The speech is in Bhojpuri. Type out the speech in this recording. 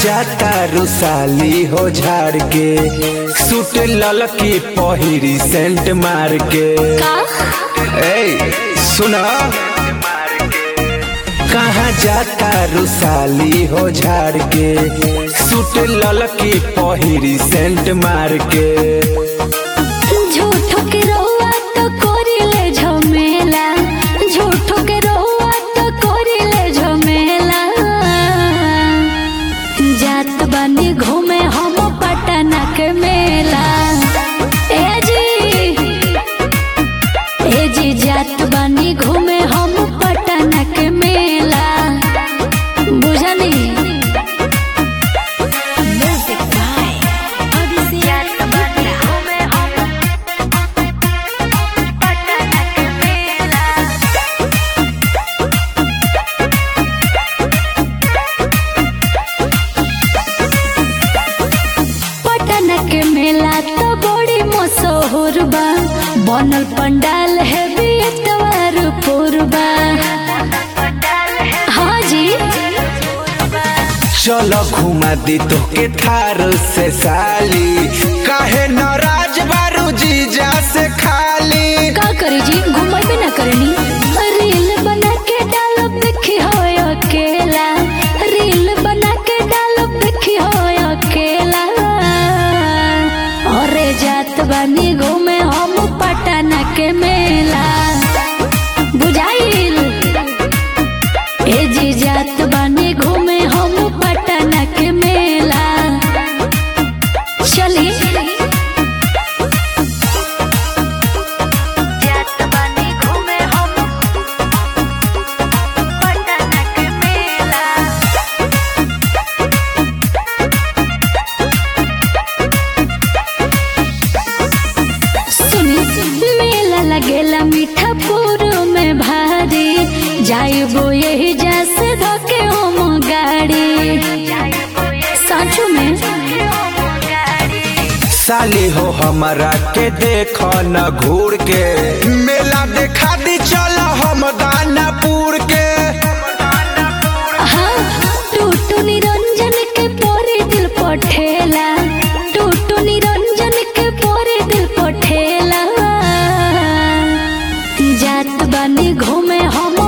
जाता रुसाली हो झाड़ के सूट ललकी पहिरी सेंट मार के का ए सुना कहाँ जाता रुसाली हो झाड़ के सूट ललकी पहिरी सेंट मार के झूठो के रहुआ तो कोरिले झमेला झूठो के रहुआ तो कोरिले झमेला जात बानी घूमे हम पटना के मेला ए जी ए जी जात बानी घूमे हम पटना के मेला बुझनी म्यूजिक बाय अभिषेक बानी घूमे हम पटना के मेला पटना के मेला तो बड़ी मशहूर बा बनल पंडाल है बेतवार पूर्वा हाँ जी चलो घुमा दी तो के थार से साली काहे नाराज बारू जीजा से खाली का करी जी घुमल भी ना करनी रील बना के डालो देखी हो अकेला रील बना के डालो देखी हो अकेला अरे जात बानी घूमे हम पटना के मेला बुझाइल ए जी जात बानी घूमे हम पटना के मेला चली जात बानी घूमे हम पटना के मेला सुनी मेला लगेला मीठापुर में भारी जाइबो यही जैसे धोके हम गाड़ी साचू में साली हो हमारा के देखो न घूर के मेला देखा दी चलो हम दानापुर के हाँ, टूटू निरंजन के पोरे दिल पठेला टूटू निरंजन के पोरे दिल पठेला जात बानी घूमे हम